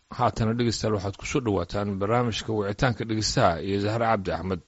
haatana dhegeystayaal waxaad ku soo dhowaataan barnaamijka wicitaanka dhegeystaha iyo zahre cabdi axmed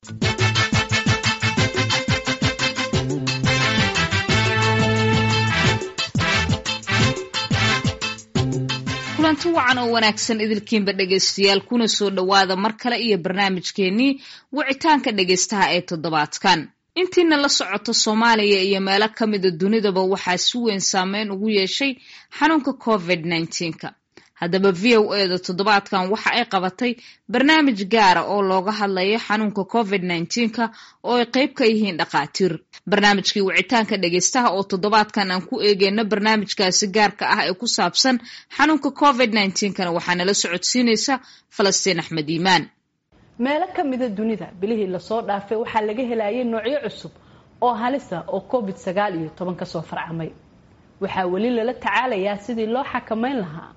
kulanti wacan oo wanaagsan idilkiinba dhegaystayaal kuna soo dhowaada mar kale iyo barnaamijkeennii wicitaanka dhegaystaha ee toddobaadkan intiina la socoto soomaaliya iyo meelo ka mida dunidaba waxaa si weyn saameyn ugu yeeshay xanuunka covid nneteen-ka haddaba v o e da toddobaadkan waxa ay qabatay barnaamij gaara oo looga hadlayo xanuunka covid nneteen-ka oo ay qayb ka yihiin dhakhaatiir barnaamijkii wicitaanka dhegaystaha oo toddobaadkan aan ku eegeyno barnaamijkaasi gaarka ah ee ku saabsan xanuunka covid nneteen-kana waxaa nala socodsiinaysa falastiin axmed iimaan meelo ka mida dunida bilihii lasoo dhaafay waxaa laga helayay noocyo cusub oo halisa oo covid sagaal iyo toban kasoo farcamay waxaa weli lala tacaalayaa sidii loo xakameyn lahaa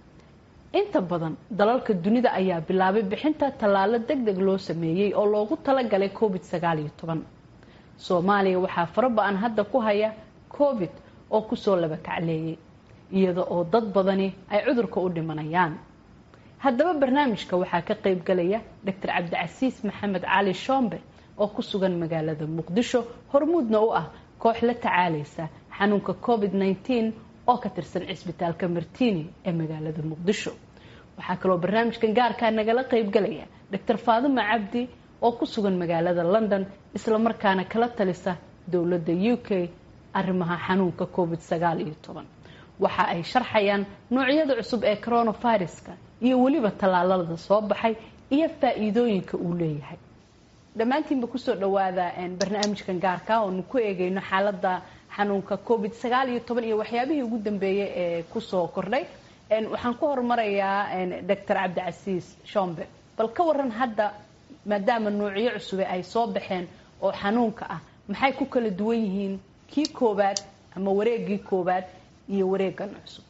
inta badan dalalka dunida ayaa bilaabay bixinta tallaalo deg deg loo sameeyey oo loogu talagalay covid sagaal iyo toban soomaaliya waxaa faraba-an hadda ku haya covid oo kusoo laba kacleeyay iyada oo dad badani ay cudurka u dhimanayaan haddaba barnaamijka waxaa ka qayb galaya doctor cabdicasiis maxamed cali shombe oo ku sugan magaalada muqdisho hormuudna u ah koox la tacaalaysa xanuunka covid nneteen oo ka tirsan cisbitaalka martini ee magaalada muqdisho waxaa kaloo barnaamijkan gaarkaa nagala qayb galaya doctor faadima cabdi oo ku sugan magaalada london islamarkaana kala talisa dowladda u k arrimaha xanuunka covid sagaal iyo toban waxa ay sharxayaan noocyada cusub ee coronaviruska iyo weliba tallaalada soo baxay iyo faa-iidooyinka uu leeyahay dhammaantiinba kusoo dhawaada barnaamijkan gaarka oonu ku eegeyno xaalada xanuunka covid sagaal iyo toban iyo waxyaabihii ugu dambeeyay ee kusoo kordhay waxaan ku horumarayaa doctor cabdicasiis shombe bal ka waran hadda maadaama noocyo cusube ay soo baxeen oo xanuunka ah maxay ku kala duwan yihiin kii koowaad ama wareegii koowaad iyo wareegan cusub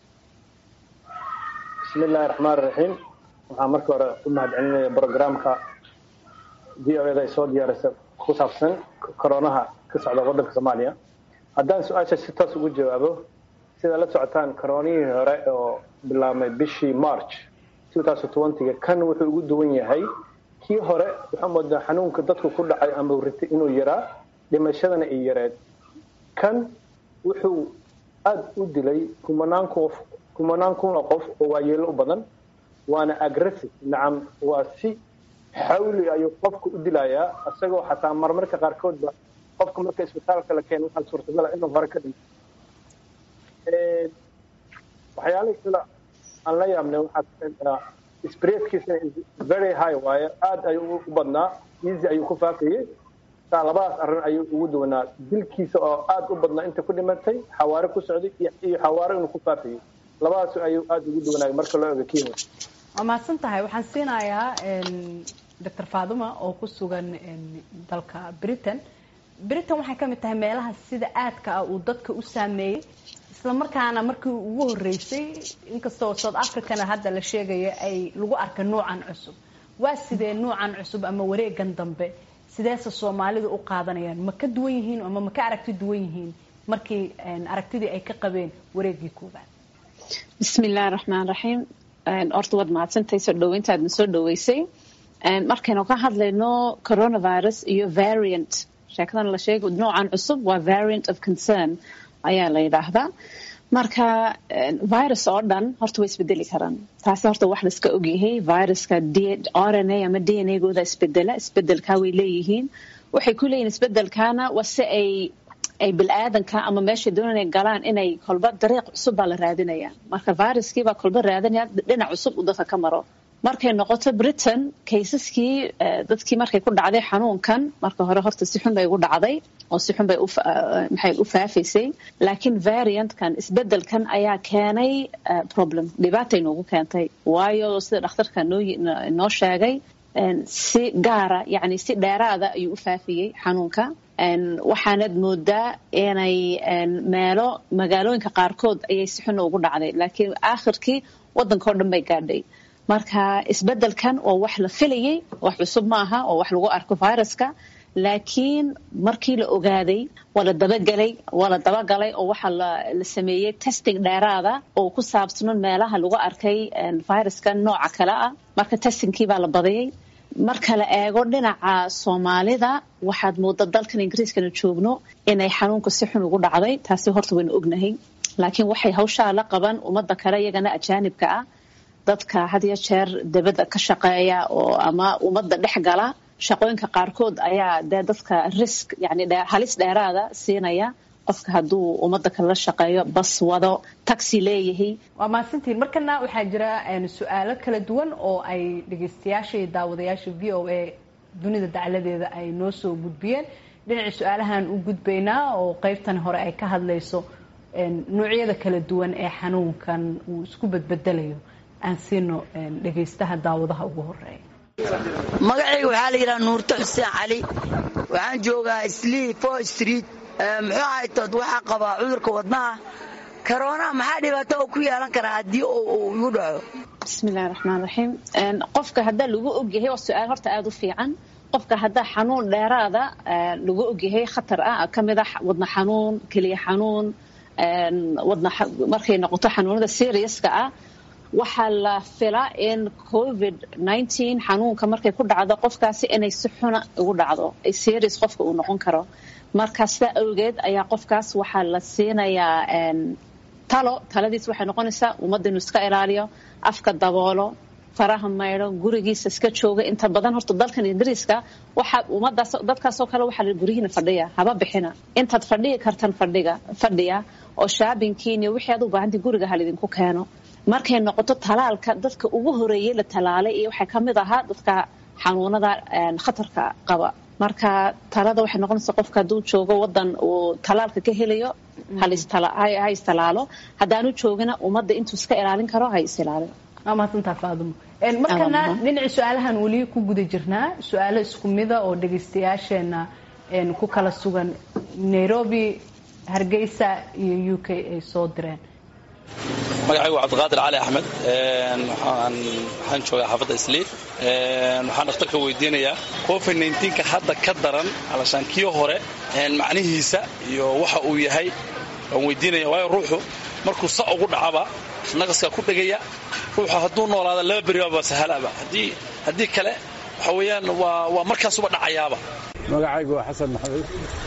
bismi illaahi raxmaan raxiim waxaan marka hore u mahad celinaya brogramka v o eda ay soo diyaarisa ku saabsan koronaha ka socda waddanka soomaaliya haddaan su-aasha si toos ugu jawaabo sida la socotaan koronihii hore oo bilaabmay bishii march ga kan wuxuu ugu duwan yahay kii hore waxaa moodaa xanuunka dadku ku dhacay ama ritay inuu yaraa dhimashadana ay yareed kan wuxuu aada u dilay kumanaan qof kumanaan kun oo qof oo waayeelo u badan waana aggressive nacam waa si xawli ayuu qofka u dilayaa isagoo xataa marmarka qaarkoodba qofka marka isbitaalka la keeno waxaa suurtagala inuu hore ka dhinto waxyaalihii kale aan la yaabnay waxaa spreadkiisana very high waaye aada ayuu u badnaa easy ayuu ku faafayey saa labadaas arrin ayuu ugu duwanaa dilkiisa oo aada u badnaa inta ku dhimatay xawaare ku socday iyo xawaare inuu ku faafayey labadaas ayuu aada ugu duwanaay marka loo ego kii hore waa mahadsan tahay waxaan siinayaa doctor faaduma oo ku sugan dalka britain britain waxay ka mid tahay meelaha sida aadka ah uu dadka u saameeyey isla markaana markii ugu horeysay inkastoo south africana hadda la sheegaya ay lagu arka nuucan cusub waa sidee nuucan cusub ama wareegan dambe sideese soomaalidu u qaadanayaan ma ka duwan yihiin ama ma ka aragti duwan yihiin markii aragtidii ay ka qabeen wareegii koobaad bismi illahi raxmaan raxiim horta waad mahadsantahay soo dhaweyntaadna soo dhaweysay markaynu ka hadlayno coronavirus iyo variant sheekadan la sheega noocan cusub waa variant of concern ayaa la yidhaahdaa marka virus oo dhan horta way isbedeli karaan taasi horta wax laiska ogyahay viruska r n a ama d n a gooda isbedela isbedelkaa way leeyihiin waxay ku leeyihin isbedelkaana waa si ay ay bil-aadanka ama meeshay doon inay galaan inay kolba dariiq cusub baa la raadinaya marka viruskiibaa kolba raadinaya dhinac cusub uu dadka ka maro markay noqoto britain kaysaskii dadkii markay ku dhacday xanuunkan marka hore horta si xun bay ugu dhacday oo si xun bay maxay u faafaysay laakiin variantkan isbedelkan ayaa keenay problem dhibaatay noogu keentay waayo sida dhakhtarka noo noo sheegay si gaara yacni si dheeraada ayuu u faafiyey xanuunka waxaanad moodaa inay meelo magaalooyinka qaarkood ayay si xun ugu dhacday laakiin aakhirkii waddankao dhan bay gaadhay marka isbedelkan oo wax la filayay wax cusub ma aha oo wax lagu arko viruska laakiin markii la ogaaday waa la dabagelay waa la dabagalay oo waxaa la sameeyey testing dheeraada oo ku saabsanon meelaha lagu arkay viruska nooca kale ah marka testingkii baa la badiyey marka la eego dhinaca soomaalida waxaad mooda dalkan ingiriiskana joogno inay xanuunka si xun ugu dhacday taasi horta waynu ognahay laakiin waxay hawshaa la qaban ummadda kale iyagana ajaanibka ah dadka had iyo jeer dibadda ka shaqeeya oo ama ummadda dhex gala shaqooyinka qaarkood ayaa dee dadka risk yani halis dheeraada siinaya qofka hadduu ummadda kale la shaqeeyo bas wado taxi leeyahay waa mahadsantiin markana waxaa jira su-aalo kala duwan oo ay dhegeystayaasha iyo daawadayaasha v o a dunida dacladeeda ay noo soo gudbiyeen dhinaca su-aalahan u gudbaynaa oo qeybtan hore ay ka hadlayso noocyada kala duwan ee xanuunkan uu isku bedbedelayo aan siino dhegaystaha daawadaha ugu horeeya magacayga waxaa la yidhaha nuurto xuseen cali waxaan joogaa slii fo street muxuu ahaytood waxaa qabaa cudurka wadnaha karoonaa maxaa dhibaato oo ku yeelan karaa haddii uu igu dhaco bismillahi raxmaan raxiim qofka haddaa lagu ogyahay waa su-aal horta aada u fiican qofka haddaa xanuun dheeraada lagu ogyahay khatar ah ka mid a wadna xanuun keliya xanuun wadna markay noqoto xanuunada seriuska ah waxaa la filaa in covid nineteen xanuunka markay ku dhacdo qofkaasi inay si xuna ugu dhacdo serious qofka uu noqon karo marka sidaa awgeed ayaa qofkaas waxaa la siinayaa talo taladiis waxay noqonaysaa ummadda inuu iska ilaaliyo afka daboolo faraha maydho gurigiisa iska jooga inta badan horta dalkan ingiriiska waxaa ummadaas dadkaasoo kale waxaa la guryihiina fadhiya haba bixina intaad fadhiyi kartan fadhiga fadhiya oo shaabinkiin iyo wixii aad u baahantay guriga halidinku keeno markay noqoto talaalka dadka ugu horeeyey la talaalay iyo waxaa ka mid ahaa dadka xanuunada khatarka qaba marka talada waxay noqonaysaa qofka hadduu joogo wadan uu talaalka ka helayo ha istalaalo haddaanu joogina ummadda intuu iska ilaalin karo ha is ilaalin waa mahadsantaa faadumo markana dhinaci su-aalahan weli ku guda jirnaa su-aalo isku mida oo dhegaystayaasheena ku kala sugan nairobi hargeysa iyo u k ay soo direen magacaygu waa cabdiqaadir cali axmed waxaan joogaa xaafadda isliif waxaan dhakhtarka weydiinayaa covid nka hadda ka daran alashaan kii hore macnihiisa iyo waxa uu yahay waan weydiinaya waayo ruuxu markuu sa ugu dhacaba naqaskaa ku dhegaya ruuxu hadduu noolaada laba beribaaba sahalaba haddii kale waxa weeyaan waa markaasuba dhacayaaba magacaygu waa xasan maxamed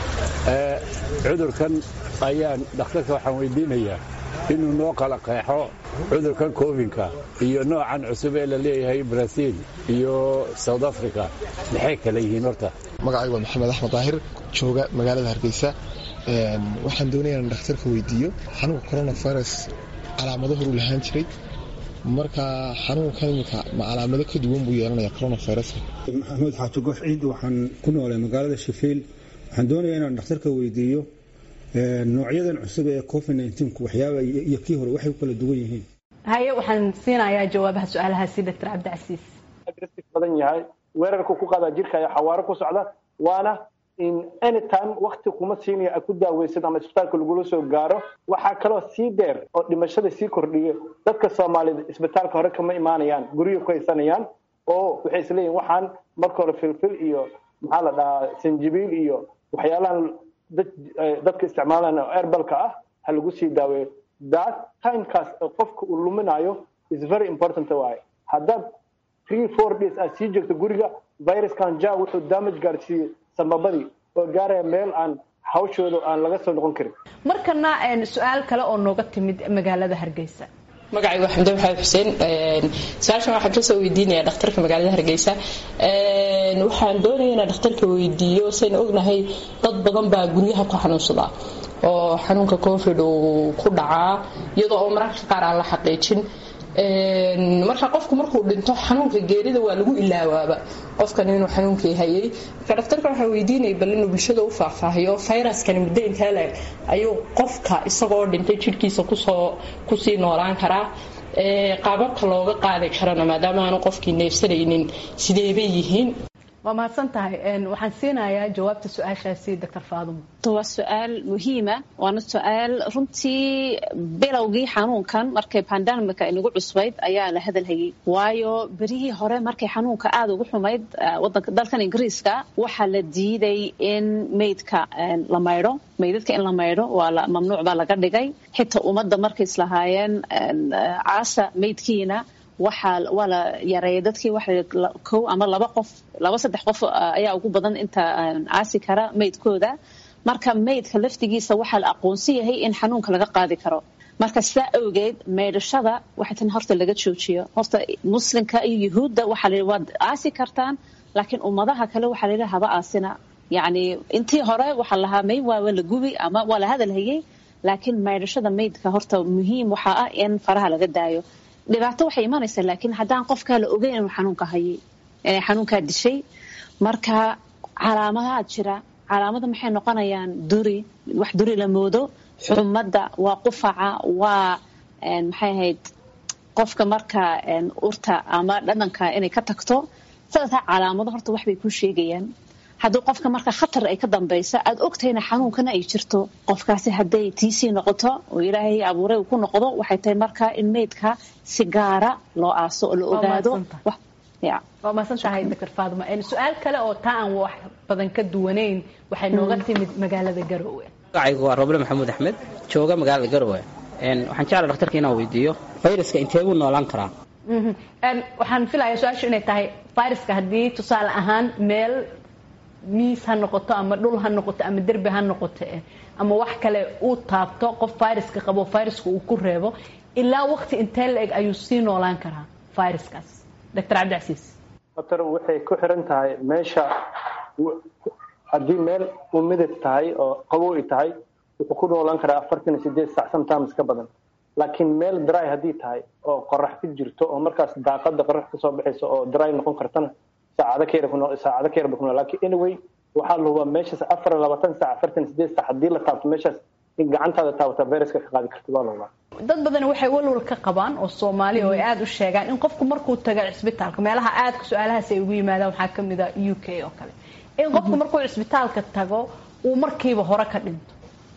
cudurkan ayaan dhakhtarka waxaan weydiinayaa inuu noo kala qeexo cudurkan kovinka iyo noocan cusub ee la leeyahay braziil iyo south africa maxay kala yihiin horta magacaygu waa maxamed axmed daahir jooga magaalada hargeysa waxaan doonaya in dhakhtarka weydiiyo xanuunka coronavirus calaamado horuu lahaan jiray marka xanuunkan imika ma calaamado ka duwan buu yeelanaya coronaviruska maxamuud xaaji gox ciid waxaan ku noolay magaalada shafiil waxaan doonayaa inaan dhakhtarka weydiiyo noocyadan cusub ee covid nku waxyaaba iyo kii hore waxay u kala duwan yihiin haye waxaan siinayaa jawaabaha su-aalahaasi doctor cabdicasiis aggressive badan yahay weerarku ku qaadaa jirka ayaa xawaaro ku socda waana in anytime wakti kuma siinaya aad ku daaweysid ama isbitaalka lagula soo gaaro waxaa kaloo sii dheer oo dhimashada sii kordhiya dadka soomaalida isbitaalka hore kama imaanayaan guryo ku haysanayaan oo waxay isleeyihin waxaan marka hore filfil iyo maxaa la dhahaa sanjibiil iyo waxyaalahan dadka isticmaalaan oo erbalka ah ha lagu sii daaweeyo that timekaas qofka uu luminayo is very important waaye haddaad three four days aad sii joogto guriga viruskan ja wuxuu damage gaarsiiyey samabadii oo gaaraya meel aan hawshooda aan laga soo noqon karin markana su-aal kale oo nooga timid magaalada hargeysa magacaygu xamde maxamed xuseen su-aashan waxaan kasoo weydiinaya dhakhtarka magaalada hargeysa waxaan doonaya inaan dhakhtarka weydiiyo sayna ognahay dad badan baa guryaha ku xanuunsada oo xanuunka covid uu ku dhacaa iyadoo oo mararka qaar aan la xaqiijin marka qofku markuu dhinto xanuunka geerida waa lagu ilaawaaba qofkan inuu xanuunkii hayay marka dhakhtarka waxaa weydiinaya bal inuu bulshada u faahfaahiyo fayraskani muddo intee leeg ayuu qofka isagoo dhintay jidhkiisa kusoo kusii noolaan karaa qaababka looga qaadi karana maadaama aanu qofkii neefsanaynin sideebay yihiin waa mahadsan tahay waxaan siinayaa jawaabta su-aashaasi doctor faadimo waa su-aal muhiima waana su-aal runtii bilowgii xanuunkan markay bandamika inagu cusbayd ayaa la hadalhayay waayo berihii hore markay xanuunka aada ugu xumayd wadanka dalkan ingiriiska waxaa la diiday in meydka la maydho meydadka in la maydho waa mamnuuc baa laga dhigay xitaa ummadda markay islahaayeen caasa meydkiina waxaa waa la yareeyay dadkii waxa kow ama laba qof laba saddex qof ayaa ugu badan inta caasi kara meydkooda marka meydka laftigiisa waxaa la aqoonsan yahay in xanuunka laga qaadi karo marka sidaa awgeed meydhashada waxay tan horta laga joojiyo horta muslimka iyo yuhuudda waxaa la waad aasi kartaan laakiin ummadaha kale waxaa la yidhi haba aasina yacni intii hore waxaa lahaa may waa la gubi ama waa la hadalhayay laakiin meydhashada meydka horta muhiim waxaa ah in faraha laga daayo dhibaato waxay imanaysaa laakiin haddaan qofkaa la ogeyn inuu xanuunka hayay inay xanuunkaa dishay marka calaamadaha jira calaamada maxay noqonayaan duri wax duri la moodo xumadda waa qufaca waa maxay ahayd qofka marka urta ama dhadhanka inay ka tagto sadexdaa calaamado horta waxbay kuu sheegayaan haddii qofka marka khatar ay ka dambaysa aada ogtahayna xanuunkana ay jirto qofkaasi hadday tiisii noqoto oo ilaahay abuuray uu ku noqdo waxay tahay marka in meydka si gaara loo aaso oo la ogaado waa mahadsan tahay doctor faadima su-aal kale oo taa aan wax badan ka duwanayn waxay nooga timid magaalada garowe magacaygu waa roble maxamuud axmed jooga magaalada garowe waxaan jeclaa dhaktarka inaan weydiiyo fayraska intee buu noolaan karaa waxaan filayaa su-aashu inay tahay fayraska haddii tusaale ahaan meel miis ha noqoto ama dhul ha noqoto ama derbi ha noqoto ama wax kale uu taabto qof fayraska qabo fayraska uu ku reebo ilaa waqti intee la eg ayuu sii noolaan karaa fayraskaas doctor cabdicasiis doctor waxay ku xiran tahay meesha haddii meel uu midab tahay oo qabow ay tahay wuxuu ku noolaan karaa afartan iyo sideed sac sometimes ka badan laakiin meel dry haddii tahay oo qorax ku jirto oo markaas daaqada qorax kasoo baxaysa oo dry noqon kartana saacado ka yar saacado ka yarba ku nool laakiin anyway waxaa la hubaa meeshaas afar iyo labaatan sac afartan sideed sac haddii la taabto meeshaas in gacantaada taabata viruska ka qaadi karta waa la hubaa dad badan waxay walwal ka qabaan oo soomaali oo ay aada u sheegaan in qofku markuu tago cisbitaalka meelaha aadka su-aalahaas ay ugu yimaadaan waxaa kamid a u k oo kale in qofku markuu cisbitaalka tago uu markiiba hore ka dhinto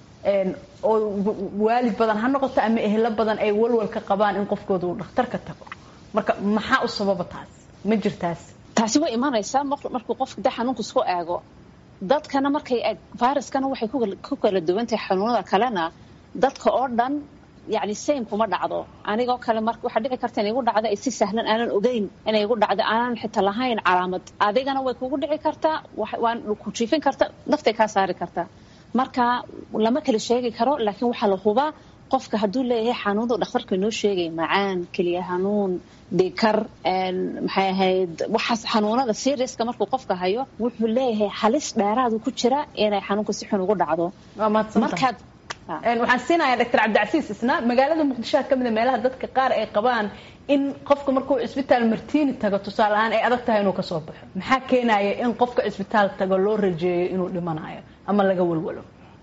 oo waalid badan ha noqoto ama ehlo badan ay walwal ka qabaan in qofkooda uu dhakhtarka tago marka maxaa u sababa taas ma jirtaas taasi way imanaysaa markuu qofka de xanuunka isku eego dadkana markay eeg viruskana waxay ku kala duwantahay xanuunada kalena dadka oo dhan yani same kuma dhacdo anigoo kale mar waxaa dhici karta inay igu dhacdo ay si sahlan aanan ogeyn inay igu dhacdo aanan xitaa lahayn calaamad adigana way kugu dhici kartaa waan ku jiifin karta naftay kaa saari kartaa marka lama kala sheegi karo laakiin waxaa la hubaa qofka hadduu leeyahay xanuunadu dhakhtarka inoo sheegay macaan keliya xanuun dhikar maxay ahayd waxaas xanuunada seriuska markuu qofka hayo wuxuu leeyahay halis dheeraadu ku jira inay xanuunka si xun ugu dhacdo markaad waxaan siinayaa doctor cabdicasiis isna magaalada muqdishoha ka mida meelaha dadka qaar ay qabaan in qofka markuu cisbitaal martiini tago tusaale ahaan ay adag tahay inuu kasoo baxo maxaa keenaya in qofka cisbitaal tago loo rajeeyo inuu dhimanayo ama laga walwalo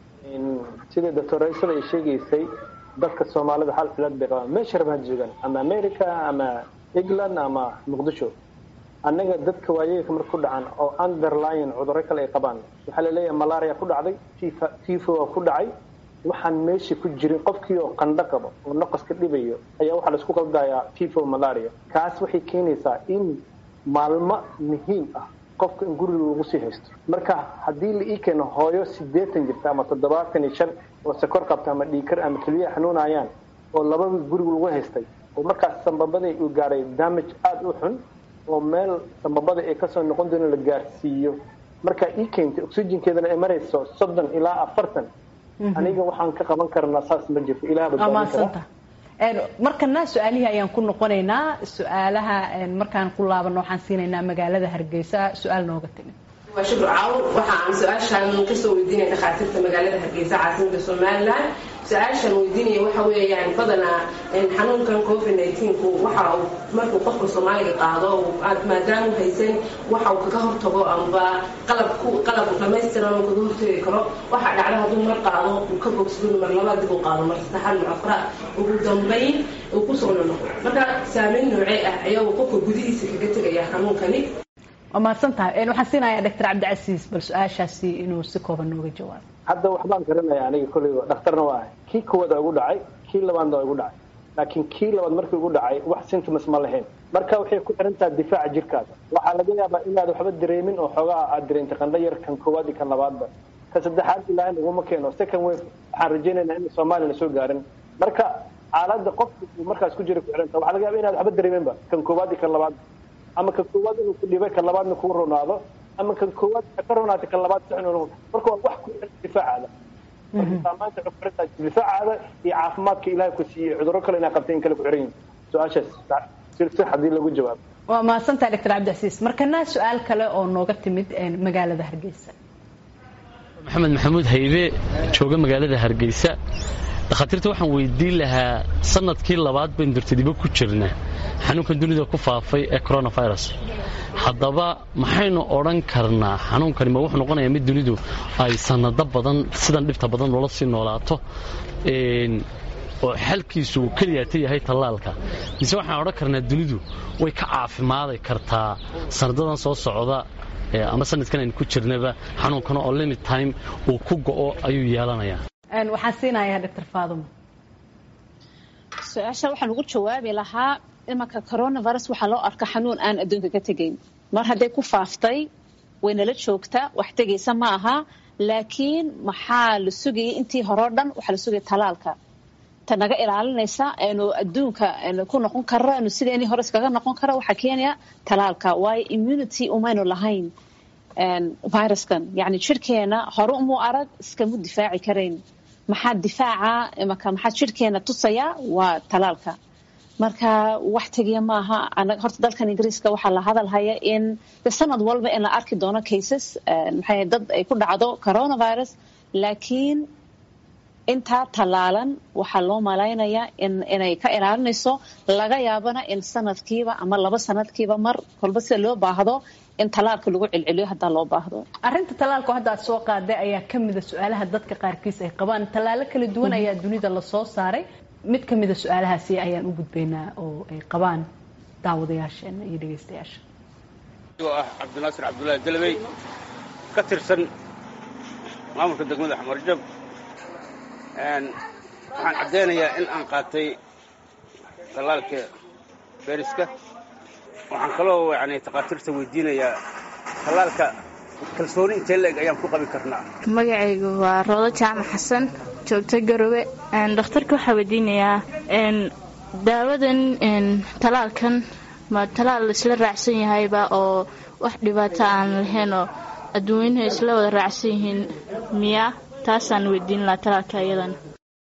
sidai doctor raysal ay sheegaysay dadka soomaalida hal cilad bay qabaan meesha rabaan joogaan ama america ama england ama muqdisho annaga dadka waayeelka marka ku dhacan oo underline cudurro kale ay qabaan waxaa laleeyahay malaria ku dhacday tifo ku dhacay waxaan meesha ku jirin qofkii oo qandho qabo oo naqaska dhibayo ayaa waxaa laisku qaldayaa tifo malaria kaas waxay keenaysaa in maalmo muhiim ah qofka in guriga lagu sii haysto marka haddii la ii keeno hooyo sideetan jirta ama toddobaatan iyo shan oo sakor qabta ama dhiikar ama keliyaha xanuunayaan oo labada guriga lagu haystay oo markaas sambabadii uu gaaray damage aada u xun oo meel sambabada ay kasoo noqon doono la gaarsiiyo marka ii keentay oxygenkeedana ay marayso soddon ilaa afartan aniga waxaan ka qaban karnaa saas ma jirto ilaah badbaadin kara markana su-aalihii ayaan ku noqonaynaa su-aalaha markaan ku laabano waxaan siinaynaa magaalada hargeysa su-aal nooga timid waa shukr caawn waxa aan su-aashaan kasoo weydiinaya dhakhaatiirta magaalada hargeysa caasimada somalilan su-aashaan weydiinaya waxa weeyaan badanaa xanuunkan covid ku waxa uu markuu qofka soomaaliga qaado aad maadaama haysan waxa uu kaga hortago amba qalab qalab dhamaystiran uu kaga hortagi karo waxa dhacda hadduu mar qaado uu ka bogsado mar labaad dib u qaado mar saddexaad mar afraad ugu dambayn uu kusoo nonoqo marka saameyn noocee ah ayaa uu qofka gudihiisa kaga tegaya xanuunkani waa mahadsan tahay waxaan siinayaa doctor cabdicasiis bal su-aashaasi inuu si kooban nooga jawaabo hadda waxbaan garanaya aniga kolley dhakhtarna waa ahay kii koowaada ugu dhacay kii labaadna waa igu dhacay laakiin kii labaad markii ugu dhacay wax symptoms ma lahayn marka waxay ku xiran tahay difaaca jirkaada waxaa laga yaabaa inaad waxba dareemin oo xoogaa aad dareentay qandho yar kan koowaad iyo kan labaadba ka saddexaad ilaahay naguma keeno second wave waxaan rajaynaynaa in soomaaliya na soo gaarin marka xaaladda qofka uu markaas ku jira ku xiran tahay waxaa laga yaaba inaad waxba dareeminba kan koowaad iyo kan labaad ama kan koowaad inuu ku dhibay kan labaadna kuu ronaado ama kan koowaad ka ronaatay kan labaad sixin marka waa wax ku xiran difaacaada saamaanta waxay ku xiran tahay difaacaada iyo caafimaadka ilaahay ku siiyey cudurro kale inaa qabtay in kale ku xiran yihin su-aashaas si haddii lagu jawaabo waa mahadsantahay doctor cabdicasiis markana su-aal kale oo nooga timid magaalada hargeysa maxamed maxamuud haybe jooga magaalada hargeysa dhakhaatiirta waxaan weydiin lahaa sanadkii labaad baynu dartadibo ku jirna xanuunkan dunida ku faafay ee coronavirus haddaba maxaynu odhan karnaa xanuunkani ma wuxuu noqonayaa mid dunidu ay sanado badan sidan dhibta badan loola sii noolaato oo xalkiisu uu keliyaata yahay tallaalka mise waxaan odhan karnaa dunidu way ka caafimaadi kartaa sanadadan soo socda ama sanadkan aynu ku jirnaba xanuunkan oo limit time uu ku go'o ayuu yeelanayaa waxaan siinayaa doctor faaduma su-aasha waxaan ugu jawaabi lahaa imanka coronavirus waxaa loo arka xanuun aan adduunka ka tegayn mar hadday ku faaftay waynala joogtaa wax tegaysa ma aha laakiin maxaa la sugayay intii horeo dhan waxaa la sugaya talaalka ta naga ilaalinaysa aynu adduunka ku noqon karo aynu sideenii hore iskaga noqon karo waxaa keenaya talaalka waayo immunity umaynu lahayn viruskan yacni jirhkeena hore umuu arag iskamu difaaci karayn maxaa difaaca imaka maxaa jirhkeena tusaya waa talaalka marka wax tegiya maaha horta dalkan ingiriiska waxaa la hadalhaya in sanad walba in la arki doono cases maxay dad ay ku dhacdo coronavirus laakiin intaa tallaalan waxaa loo malaynayaa inay ka ilaalinayso laga yaabana in sanadkiiba ama laba sanadkiiba mar kolba sida loo baahdo in tallaalka lagu celceliyo haddaa loo baahdo arrinta tallaalka hadda aad soo qaaday ayaa ka mida su-aalaha dadka qaarkiis ay qabaan tallaalo kala duwan ayaa dunida lasoo saaray mid ka mida su-aalahaasi ayaan u gudbaynaa oo ay qabaan daawadayaasheena iyo dhegeystayaasha oo ah cabdinaasir cabdullaahi dalabey ka tirsan maamulka degmada xamarjab waxaan caddaynayaa in aan qaatay tallaalka beeriska waxaan kaloo yani takhaatiirta weydiinayaa tallaalka kalsooni intee la-eg ayaan ku qabi karnaa magacaygu waa roodo jaamac xasan joogta garowe dhakhtarka waxaa weydiinayaa daawadan talaalkan ma talaal isla raacsan yahayba oo wax dhibaato aan lahaynoo adduunyuhu isla wada raacsan yihiin miya taasaan weydiin lahaa talaalka iyadana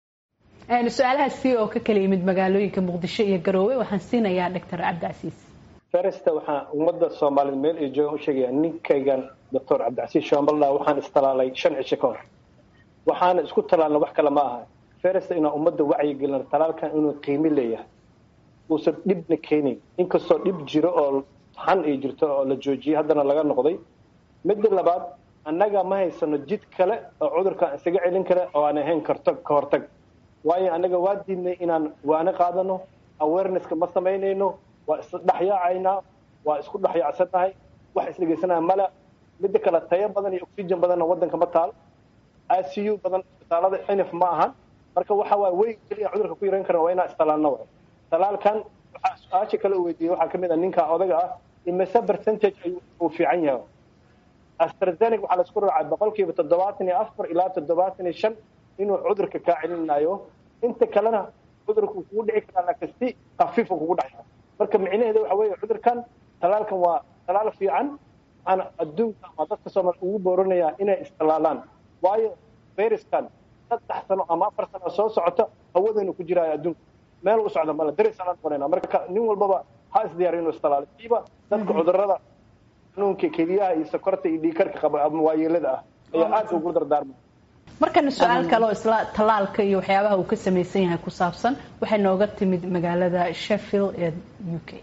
su-aalahaasi oo ka kala yimid magaalooyinka muqdisho iyo garoowe waxaan siinayaa doctor cabdicasiis feresta waxaan ummadda soomaaliyed meel ay joogaan u sheegayaa ninkaygan doctor cabdicasiis shambaldha waxaan istalaalay shan cisho ka hor waxaana isku talaalna wax kale ma aha feresta inaan ummadda wacyigelina talaalkan inuu qiimi leeyahay uusan dhibna keenayn inkastoo dhib jiro oo xan ay jirto oo la joojiyey haddana laga noqday midda labaad annaga ma haysano jid kale oo cudurkaan isaga celin kale oo aan ahayn kartag ka hortag waayo annaga waa diidnay inaan waana qaadano awarenesska ma samaynayno waa isdhexyaacaynaa waa isku dhexyaacsannahay wax isdhegeysanaya male midda kale tayo badan iyo oxygen badanna waddanka ma taal i c u badan isbitaalada nf ma ahan marka waxa waay weyn keliya cudurka ku yarayn karna waa inaan istalaalna waay talaalkan waxaa su-aasha kale u weydiiyey waxaa kamid ah ninka odaga ah imise percentage uu fiican yahay astrazeneca waxaa laisku raacay boqolkiiba toddobaatan iyo afar ilaa toddobaatan iyo shan inuu cudurka kaa celinayo inta kalena cudurka uu kugu dhici karaa laakiin si khafiifa kugu dhacaya marka micnaheeda waxa weeye cudurkan talaalkan waa talaal fiican waxaana adduunka ama dadka soomaal ugu booranayaa inay istalaalaan waayo fayraskan saddex sano ama afar sano soo socota hawadaynu ku jiraayo adduunka meel u socda male darisaan noqonayna marka nin walbaba ha isdiyaar inuu istalaalo siiba dadka cudurada xanuunka keliyaha iyo sokorta iyo dhiikarka qaba ama waayeelada ah ayaa aad ugu dardaarmay markana su-aal kale oo isla tallaalka iyo waxyaabaha uu ka samaysan yahay ku saabsan waxay nooga timid magaalada sheffield ee u k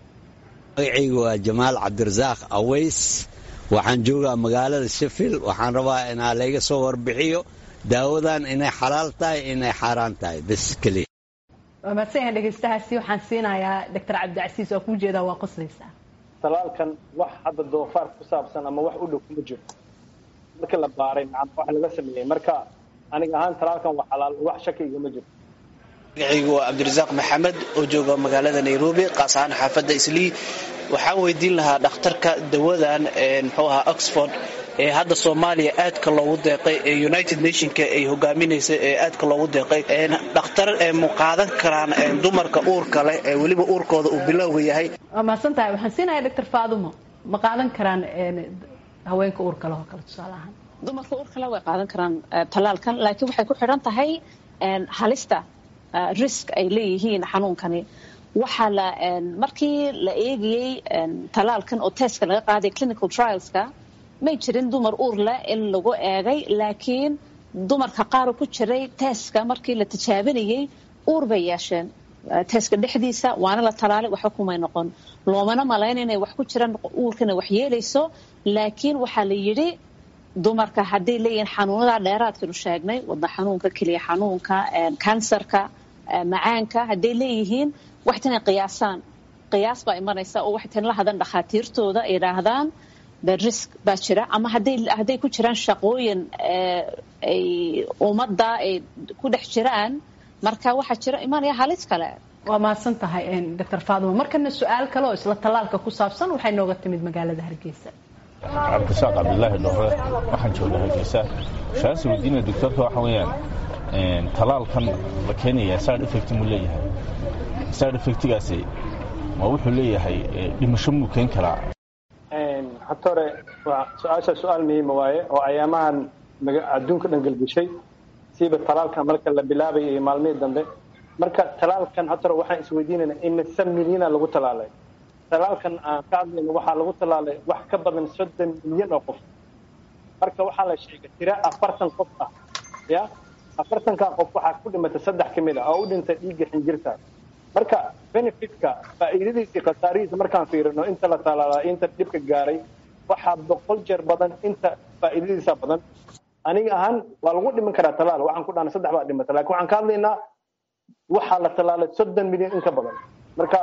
magacaygu waa jamaal cabdirasaaq aways waxaan joogaa magaalada sheffield waxaan rabaa inaa layga soo warbixiyo daawadan inay xalaal tahay inay xaaraan tahay bas keliya waa mahadsan yahay dhegeystahaasi waxaan siinayaa doctor cabdicasiis oo kuu jeedaa waa qoslaysaa talaalkan wax hadda doofaar ku saabsan ama wax u dhow kuma jiro markii la baaray macna wax laga sameeyey marka aniga ahaan talaalkan waa xalaal wax shaki igama jiro magacaygu waa cabdirasaaq maxamed oo jooga magaalada nairobi qaas ahaan xaafadda islii waxaan weydiin lahaa dhakhtarka dawadan muxuu ahaa oxford ee hadda soomaaliya aadka loogu deeqay ee united nationka ay hogaaminaysa ee aadka loogu deeqay dhakhtar mu qaadan karaan dumarka uurka leh ee weliba uurkooda uu bilowga yahay waa mahadsan tahay waxaan siinayaa doctor faadumo ma qaadan karaan haweenka uurka leh oo kale tusaale ahaan dumarka uurka leh way qaadan karaan talaalkan laakiin waxay ku xidhan tahay halista risk ay leeyihiin xanuunkani waxaa la markii la eegayey talaalkan oo testka laga qaaday clinical trialska may jirin dumar uur leh in lagu eegay laakiin dumarka qaar ku jiray teeska markii la tijaabinayey uur bay yeesheen teeska dhexdiisa waana la talaalay waxba kumay noqon loomana malayn inay wax ku jiraan uurkana wax yeelayso laakiin waxaa la yidhi dumarka hadday leeyihiin xanuunada dheeraadkanu sheegnay wadna xanuunka keliya xanuunka kansarka macaanka hadday leeyihiin waxtana qiyaasaan qiyaas baa imanaysa oo waxtan la hadan dhakhaatiirtooda ay yidhaahdaan the risk baa jira ama hadday hadday ku jiraan shaqooyin ay ummadda ay ku dhex jiraan marka waxaa jira imanaya halis kale waa mahadsan tahay doctor faaduma markana su-aal kale oo isla tallaalka ku saabsan waxay nooga timid magaalada hargeysa cabdisaaq cabdilaahi dhore waxaan jooga hargeysa shaas weydiinaya doctorka waxa weeyaan talaalkan la keenaya side effect muu leeyahay side effectigaasi ma wuxuu leeyahay dhimasho muu keen karaa hata hore su-aasha su-aal muhiima waaye oo ayaamahan adduunka dhan gelgeshay siiba talaalkan marka la bilaabaya iyo maalmihii dambe marka talaalkan hata hore waxaan isweydiinayna imise milyana lagu talaalay talaalkan aan ka hadlayno waxaa lagu talaalay wax ka badan soddon milyan oo qof marka waxaa la sheegay tiro afartan qof ah ya afartankaa qof waxaa ku dhimatay saddex ka mid ah oo u dhintay dhiigga xinjirta marka benefitka faa'iidadiisa iyo khasaarihiisa markaan fiirino inta la talaalaa inta dhibka gaaray waxaa boqol jeer badan inta faa'iidadiisa badan aniga ahaan waa lagu dhiman karaa talaal waxaan ku dhahnay saddex baa dhimata lakin waxaan ka hadlaynaa waxaa la talaalay soddon milyan in ka badan marka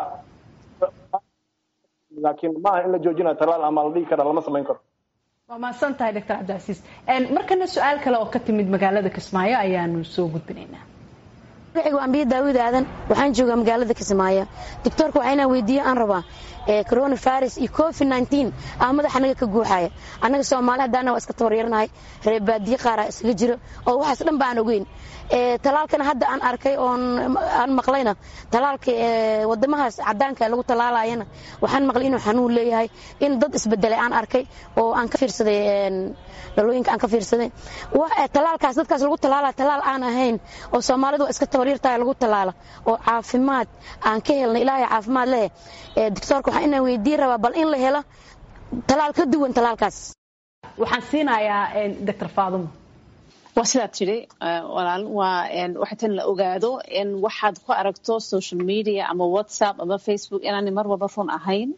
laakiin maaha in la joojinayo talaal ama la dhihi karaa lama samayn karo waa mahadsan tahay doctor cabdicasiis markana su-aal kale oo ka timid magaalada kismaayo ayaanu soo gudbinaynaa magacigu ambiya daawid aadan waxaan joogaa magaalada kismaayo doctoorka waxaa inaan weydiiyo aan rabaa coronavirus iyo covid nteen ah madax anaga ka guuxaya annaga soomaali haddaana waa iska tabaryarnahay reer baadiye qaaraa isaga jiro oo waxaas dhan ba aan ogeyn talaalkana hadda aan arkay oon aan maqlayna talaalka wadamahaas cadaanka lagu talaalayana waxaan maqlay inuu xanuun leeyahay in dad isbedelay aan arkay oo aan ka fiirsaday dhalooyinka aan ka fiirsaday talaalkaas dadkaas lagu talaala talaal aan ahayn oo soomaalidu waa iska tabaryartahay lagu talaala oo caafimaad aan ka helnay ilaahay caafimaad leh doctoorka waxaan inaan weydiin rabaa bal in la helo talaal ka duwan talaalkaas waxaan siinayaa doctor faadumo waa sidaad tidhi walaal waa waxa tan la ogaado in waxaad ku aragto social media ama whatsapp ama facebook inaanay mar walba run ahayn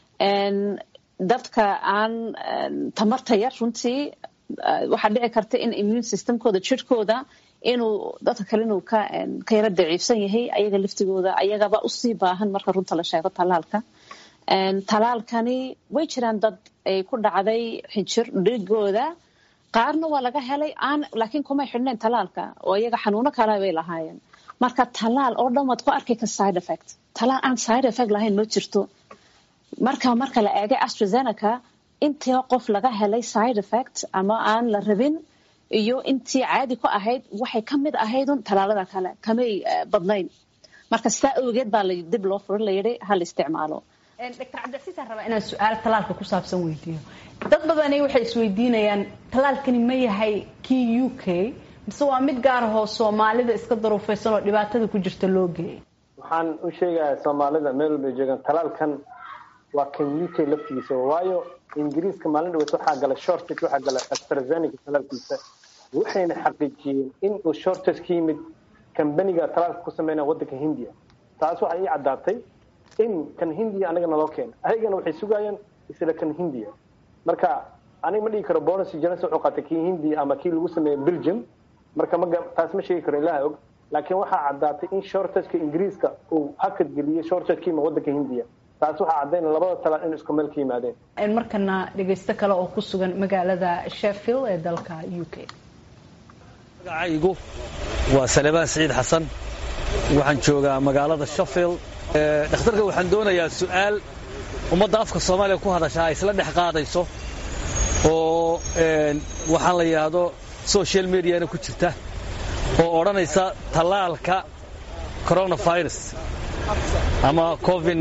dadka aan tamarta yar runtii waxaa dhici karta in immune systemkooda jirhkooda inuu dadka kale inuu ka ka yara daciifsan yahay ayaga laftigooda ayagaba usii baahan marka runta la sheego talaalka talaalkani way jiraan dad ay ku dhacday xinjir dhigooda qaarna waa laga helay aan laakiin kumay xidhnayn talaalka oo iyaga xanuuno kale bay lahaayeen marka talaal oo dhan waad ku arki ka side effect talaal aan side effect lahayn ma jirto marka marka la eegay astrazeneca intii qof laga helay side effect ama aan la rabin iyo intii caadi ku ahayd waxay ka mid ahaydun talaalada kale kamay badnayn marka sidaa awgeed baa dib loo furin la yidhi hal isticmaalo doctor cabdicasiis aan rabaa inaan su-aal talaalka ku saabsan weydiiyo dad badani waxay isweydiinayaan talaalkani ma yahay kii u k mise waa mid gaar ahoo soomaalida iska daruufaysan oo dhibaatada ku jirta loo geeyay waxaan u sheegayaa soomaalida meel walbay joogaan talaalkan waa kan u k laftigiisa waayo ingiriiska maalin dhaweed waxaa gala shortage waxaa gala astrazeneca talaalkiisa waxayna xaqiijiyeen in uu shortage ka yimid kambaniga talaalka ku sameynaya waddanka hindiya taas waxay ii caddaatay in kan hindiya anaga naloo keena ayagana waxay sugayaan isla kan hindiya marka aniga ma dhigi karo bonus jones wuxuu qaatay kii hindiya ama kii lagu sameeyey belgium marka ma taas ma sheegi karo ilaha og laakiin waxaa caddaatay in shortageka ingiriiska uu hakad geliyey shortageka ima waddanka hindiya taas waxaa caddaynaya labada talaal in isku meel ka yimaadeen markana dhegaysto kale oo ku sugan magaalada sheffield ee dalka u k magacaygu waa salebaan siciid xasan waxaan joogaa magaalada sheffield dhakhtarka waxaan doonayaa su'aal ummadda afka soomaaliya ku hadashaa ay isla dhex qaadayso oo waxaan la yidhaahdo social mediana ku jirta oo odhanaysa tallaalka coronavirus ama covid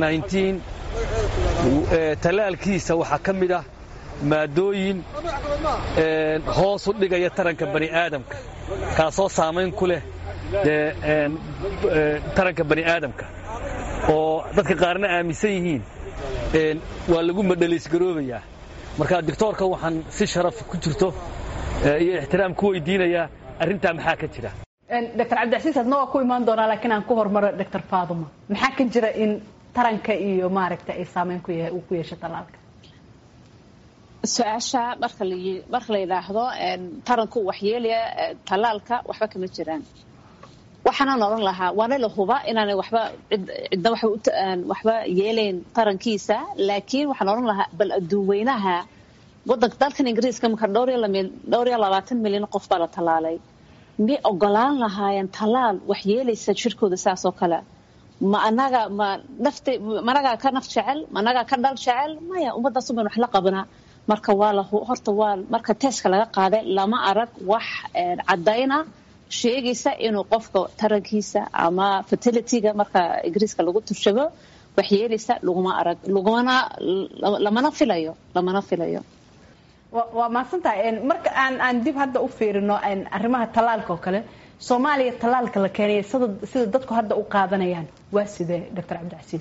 tallaalkiisa waxaa ka mid ah maadooyin hoos u dhigaya taranka bani aadamka kaasoo saamayn ku leh dee taranka bani aadamka oo dadka qaarna aaminsan yihiin waa lagu madhaliisgaroobayaa marka doctoorka waxaan si sharaf ku jirto iyo ixtiraam ku weydiinayaa arrintaa maxaa ka jira dr cabdicasiis adna waa ku imaan doonaa laakiin aan ku hormaro dr faaduma maxaa ka jira in taranka iyo maaragta ay saameyn ku yahay uu ku yeesho talaalka su-aasha marka la marka la yidhaahdo taranku waxyeelaya talaalka waxba kama jiraan waxaanaan odhan lahaa waana la huba inaanay waxba cidna waxba yeelayn tarankiisa laakiin waxaan odhan lahaa bal adduun weynaha wadanka dalkan ingiriiska marka dhowr iyo labaatan milyan qof baa la talaalay miyay ogolaan lahaayeen talaal wax yeelaysa jirkooda saas oo kale ma anaga ma nafta ma anagaa ka naf jecel ma anagaa ka dhal jecel maya ummaddaas uban wax la qabanaa marka waa la horta waa marka teeska laga qaaday lama arag wax caddayna sheegaysa inuu qofka tarankiisa ama fertilityga marka ingiriiska lagu turshabo wax yeelaysa laguma arag lagumana lamana filayo lamana filayo waa mahadsantahay marka aan aan dib hadda u fiirino arrimaha tallaalka oo kale soomaaliya tallaalka la keenaya sida sida dadku hadda u qaadanayaan waa sidee doctor cabdicasiis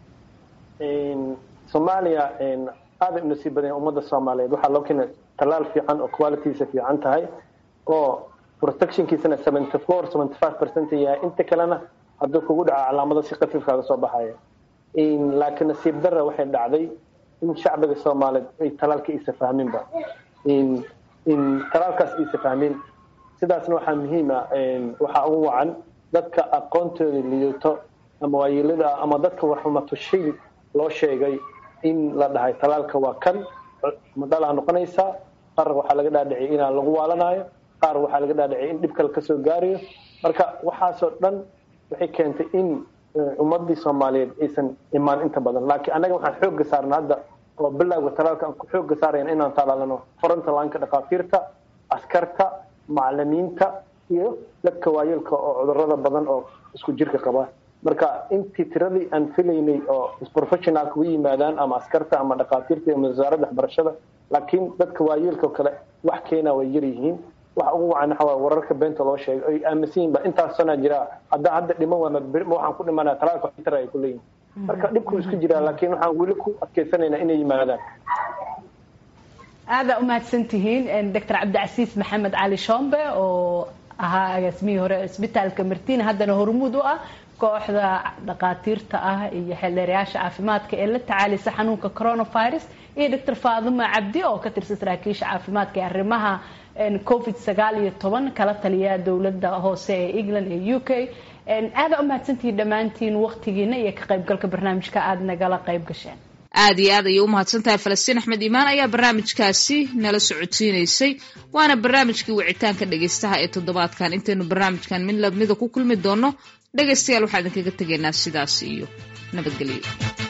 soomaaliya aaday u nasiib badan ummadda soomaaliyeed waxaa loo keenay tallaal fiican oo qualitysa fiican tahay oo protectionkiisana seventy four seventy five percent yahay inta kalena hadduu kugu dhaco calaamado si khafiifkaaga soo baxaya laakiin nasiib darra waxay dhacday in shacbiga soomaaliyeed ay talaalka isa fahminba in talaalkaas isa fahmin sidaasna waxaa muhiima waxaa ugu wacan dadka aqoontooda lidato ama waayeelada ama dadka warxumatushay loo sheegay in la dhahay talaalka waa kan madhalaa noqonaysaa qaar waxaa laga dhaadhiciyay inaan lagu waalanayo qaar waxaa laga dhaadhiciyay in dhib kale kasoo gaarayo marka waxaasoo dhan waxay keentay in ummadii soomaaliyeed aysan imaan inta badan laakiin annaga waxaan xooga saarna hadda oo bilowga talaalka aan ku xooga saarayna inaan talaalano fronta laanka dhakhaatiirta askarta macalimiinta iyo dadka waayeelka oo cudurada badan oo isku jirka qaba marka intii tiradii aan filaynay oo professionalka u yimaadaan ama askarta ama dhakhaatiirta ama wasaaradda waxbarashada laakiin dadka waayeelka oo kale wax keena way yar yihiin waxa ugu wacan waxa waaye wararka beenta loo sheegay ay aaminsan yihin ba intaas sanaa jira haddaa hadda dhiman waa ma waxaan ku dhimanaya talaalka xitar ay ku leeyihin marka dhibku isku jiraa laakiin waxaan weli ku adkaysanaynaa inay yimaadaan aada umahadsan tihiin doctor cabdicasiis maxamed cali shombe oo ahaa agaasimihii hore isbitaalka martina haddana hormuud u ah kooxda dhakhaatiirta ah iyo xeeldheerayaasha caafimaadka ee la tacaalisa xanuunka coronavirus iyo doctor faaduma cabdi oo ka tirsan saraakiisha caafimaadka ee arrimaha covid sagaal iyo toban kala taliya dowladda hoose ee england ee u k aada umahadsantihiin dhammaantiin waqtigiina iyo ka qaybgalka barnaamijka aada nagala qayb gasheen aada iyo aad ayay u mahadsan tahay falastiin axmed iimaan ayaa barnaamijkaasi nala socodsiinaysay waana barnaamijkii wicitaanka dhegaystaha ee toddobaadkan intaynu barnaamijkan mid lamida ku kulmi doonno dhegaystayaal waxaa idinkaga tegaynaa sidaas iyo nabadgelyo